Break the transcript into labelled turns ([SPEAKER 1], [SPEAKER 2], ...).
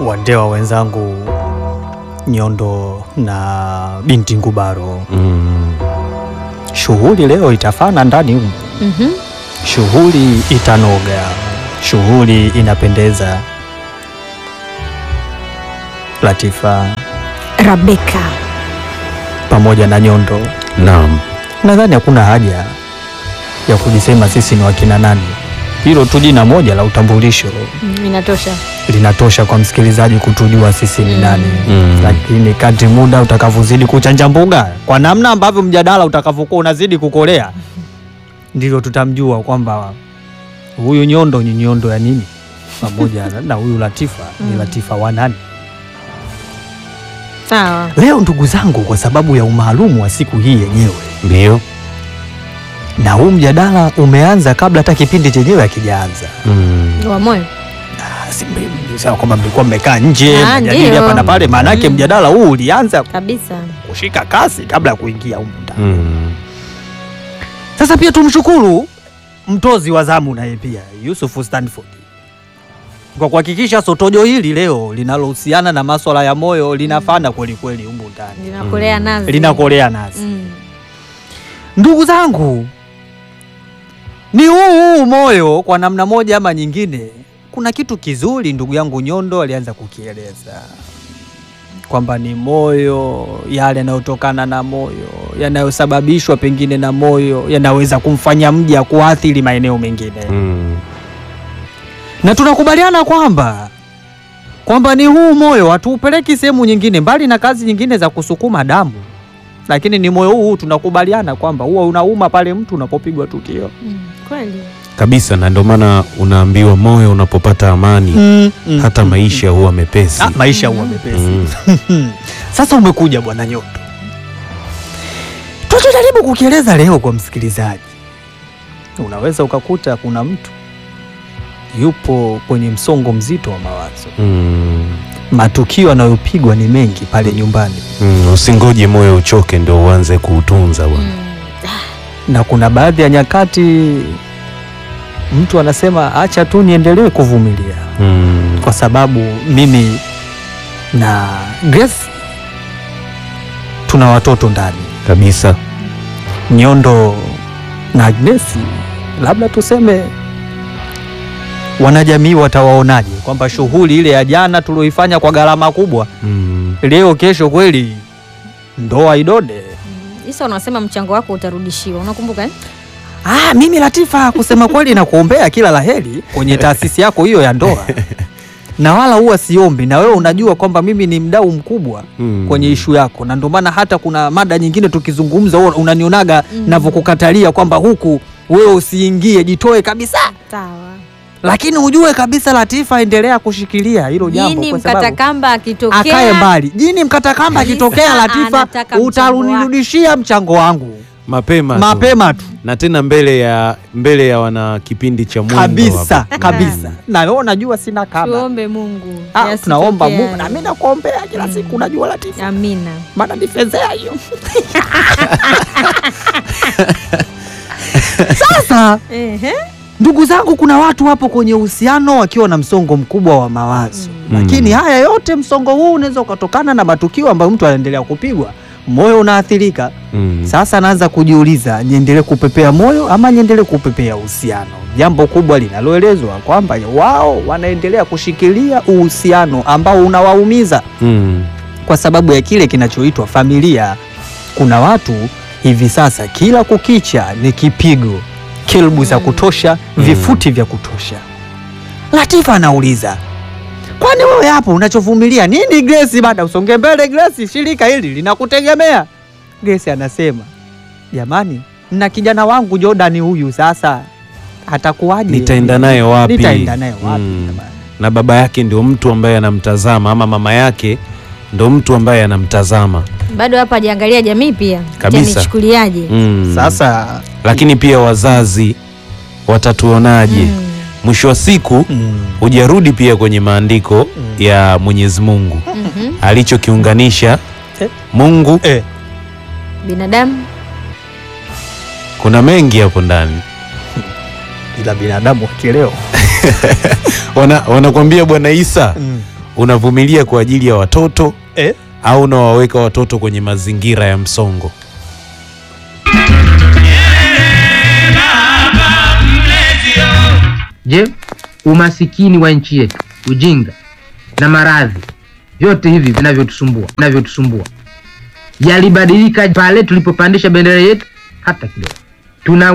[SPEAKER 1] wandewa wenzangu Nyondo na binti Ngubaro,
[SPEAKER 2] Mm.
[SPEAKER 1] shughuli leo itafana ndani humu,
[SPEAKER 3] Mhm.
[SPEAKER 1] shughuli itanoga, shughuli inapendeza. Latifa
[SPEAKER 3] Rabeka.
[SPEAKER 1] pamoja na Nyondo,
[SPEAKER 2] Naam.
[SPEAKER 1] nadhani hakuna haja ya kujisema sisi ni wakina nani. Hilo tu jina moja la utambulisho
[SPEAKER 3] Mm, Inatosha.
[SPEAKER 1] linatosha kwa msikilizaji kutujua sisi ni
[SPEAKER 3] Mm.
[SPEAKER 1] nani.
[SPEAKER 2] Mm.
[SPEAKER 1] Lakini kadri muda utakavyozidi kuchanja mbuga, kwa namna ambavyo mjadala utakavyokuwa unazidi kukolea, ndivyo tutamjua kwamba huyu Nyondo ni Nyondo ya nini, pamoja na- na huyu Latifa ni
[SPEAKER 3] Mm.
[SPEAKER 1] Latifa wa nani.
[SPEAKER 3] Sawa.
[SPEAKER 1] Leo ndugu zangu, kwa sababu ya umaalumu wa siku hii yenyewe,
[SPEAKER 2] Ndio.
[SPEAKER 1] na huu mjadala umeanza kabla hata kipindi chenyewe hakijaanza.
[SPEAKER 2] Mm.
[SPEAKER 3] Wa moyo.
[SPEAKER 1] Ah, si mbi- sawa kwamba mlikuwa mmekaa nje
[SPEAKER 3] Ah,
[SPEAKER 1] mjadili
[SPEAKER 3] ndio.
[SPEAKER 1] hapa na pale, maanake
[SPEAKER 3] Mm.
[SPEAKER 1] mjadala huu ulianza
[SPEAKER 3] Kabisa.
[SPEAKER 1] kushika kasi kabla ya kuingia humu ndani.
[SPEAKER 2] Mm.
[SPEAKER 1] Sasa pia tumshukuru mtozi wa zamu naye pia Yusuf Stanford kwa kuhakikisha sotojo hili leo linalohusiana na maswala ya moyo linafana kweli kweli humu ndani,
[SPEAKER 3] Linakolea nazi.
[SPEAKER 1] linakolea nasi.
[SPEAKER 3] Mm.
[SPEAKER 1] Ndugu zangu, ni huu huu moyo kwa namna moja ama nyingine. Kuna kitu kizuri ndugu yangu Nyondo alianza kukieleza kwamba ni moyo, yale yanayotokana na moyo, yanayosababishwa pengine na moyo, yanaweza kumfanya mja kuathiri maeneo mengine
[SPEAKER 2] Mm.
[SPEAKER 1] na tunakubaliana kwamba kwamba ni huu moyo hatuupeleki sehemu nyingine mbali na kazi nyingine za kusukuma damu, lakini ni moyo huu tunakubaliana kwamba huwa unauma pale mtu unapopigwa tukio.
[SPEAKER 3] Mm. Kweli.
[SPEAKER 2] Kabisa, na ndio maana unaambiwa moyo unapopata amani hata maisha huwa mepesi.
[SPEAKER 1] Ah, maisha huwa mepesi.
[SPEAKER 2] Mm.
[SPEAKER 1] Sasa umekuja bwana Nyondo, tunachojaribu kukieleza leo kwa msikilizaji, unaweza ukakuta kuna mtu yupo kwenye msongo mzito wa mawazo,
[SPEAKER 2] Mm.
[SPEAKER 1] matukio anayopigwa ni mengi pale nyumbani
[SPEAKER 2] Mm. Usingoje moyo uchoke ndio uanze kuutunza bwana.
[SPEAKER 3] Mm.
[SPEAKER 1] na kuna baadhi ya nyakati mtu anasema acha tu niendelee kuvumilia,
[SPEAKER 2] Mm.
[SPEAKER 1] kwa sababu mimi na Grace tuna watoto ndani.
[SPEAKER 2] Kabisa.
[SPEAKER 1] Nyondo na Agnesi, labda tuseme wanajamii watawaonaje kwamba shughuli ile ya jana tulioifanya kwa gharama kubwa,
[SPEAKER 2] Mm.
[SPEAKER 1] leo kesho kweli ndoa idode?
[SPEAKER 3] Mm. Isa unasema mchango wako utarudishiwa. Unakumbuka eh?
[SPEAKER 1] Ah, mimi Latifa, kusema kweli na kuombea kila laheri kwenye taasisi yako hiyo ya ndoa, na wala huwa siombi, na wewe unajua kwamba mimi ni mdau mkubwa
[SPEAKER 2] Mm.
[SPEAKER 1] kwenye ishu yako, na ndio maana hata kuna mada nyingine tukizungumza, wewe unanionaga
[SPEAKER 3] Mm.
[SPEAKER 1] navyokukatalia kwamba huku wewe usiingie, jitoe kabisa,
[SPEAKER 3] Sawa.
[SPEAKER 1] lakini ujue kabisa Latifa, endelea kushikilia hilo jambo,
[SPEAKER 3] Jini
[SPEAKER 1] kwa
[SPEAKER 3] mkata
[SPEAKER 1] sababu
[SPEAKER 3] kamba akitokea.
[SPEAKER 1] akae mbali. Jini mkata kamba
[SPEAKER 3] Kabisa,
[SPEAKER 1] akitokea, Latifa,
[SPEAKER 3] anataka mchango
[SPEAKER 1] utarudishia mchango wangu
[SPEAKER 2] Mapema tu.
[SPEAKER 1] mapema tu
[SPEAKER 2] na tena mbele ya mbele ya wana kipindi cha mwendo
[SPEAKER 1] kabisa
[SPEAKER 2] hapa.
[SPEAKER 1] kabisa, na wewe unajua sina kaba
[SPEAKER 3] Tuombe Mungu.
[SPEAKER 1] Ah,
[SPEAKER 3] Yasitokee
[SPEAKER 1] tunaomba Mungu
[SPEAKER 3] hayo.
[SPEAKER 1] na mimi nakuombea kila
[SPEAKER 3] Mm.
[SPEAKER 1] siku, unajua Latifa,
[SPEAKER 3] Amina.
[SPEAKER 1] maana nifezea hiyo. Sasa
[SPEAKER 3] Ehe.
[SPEAKER 1] ndugu zangu, kuna watu wapo kwenye uhusiano wakiwa na msongo mkubwa wa mawazo
[SPEAKER 2] Mm.
[SPEAKER 1] lakini haya yote, msongo huu unaweza ukatokana na matukio ambayo mtu anaendelea kupigwa, moyo unaathirika.
[SPEAKER 2] Mm.
[SPEAKER 1] Sasa anaanza kujiuliza, niendelee kupepea moyo ama niendelee kupepea uhusiano? Jambo kubwa linaloelezwa kwamba wao wanaendelea kushikilia uhusiano ambao unawaumiza
[SPEAKER 2] Mm.
[SPEAKER 1] kwa sababu ya kile kinachoitwa familia. Kuna watu hivi sasa kila kukicha ni kipigo, kelbu za
[SPEAKER 3] Mm.
[SPEAKER 1] kutosha,
[SPEAKER 2] Mm.
[SPEAKER 1] vifuti vya kutosha. Latifa anauliza, kwani wewe hapo unachovumilia nini Grace? Bada usonge mbele Grace, shirika hili linakutegemea. Grace anasema, jamani, na kijana wangu Jordan huyu sasa atakuwaje?
[SPEAKER 2] Nitaenda naye wapi?
[SPEAKER 1] Nitaenda naye wapi?
[SPEAKER 2] Mm.
[SPEAKER 1] jamani?
[SPEAKER 2] na baba yake ndio mtu ambaye anamtazama ama mama yake ndo mtu ambaye anamtazama
[SPEAKER 3] Bado hapa hajaangalia jamii pia.
[SPEAKER 2] Kabisa.
[SPEAKER 3] Itanichukuliaje?
[SPEAKER 2] mm.
[SPEAKER 1] Sasa
[SPEAKER 2] lakini pia wazazi watatuonaje
[SPEAKER 3] Mm.
[SPEAKER 2] mwisho wa siku
[SPEAKER 1] mm,
[SPEAKER 2] hujarudi pia kwenye maandiko
[SPEAKER 1] Mm.
[SPEAKER 2] ya Mwenyezi Mungu
[SPEAKER 3] Mhm.
[SPEAKER 2] alichokiunganisha
[SPEAKER 1] Eh.
[SPEAKER 2] Mungu
[SPEAKER 1] eh,
[SPEAKER 3] Binadamu
[SPEAKER 2] kuna mengi hapo ndani
[SPEAKER 1] ila binadamu wakielewa
[SPEAKER 2] Wana- wanakwambia bwana Isa
[SPEAKER 1] mm.
[SPEAKER 2] unavumilia kwa ajili ya watoto
[SPEAKER 1] Eh?
[SPEAKER 2] au unawaweka watoto kwenye mazingira ya msongo?
[SPEAKER 4] Je, umasikini wa nchi yetu, ujinga na maradhi, vyote hivi vinavyotusumbua vinavyotusumbua yalibadilika pale tulipopandisha bendera yetu? Hata kidogo. Tuna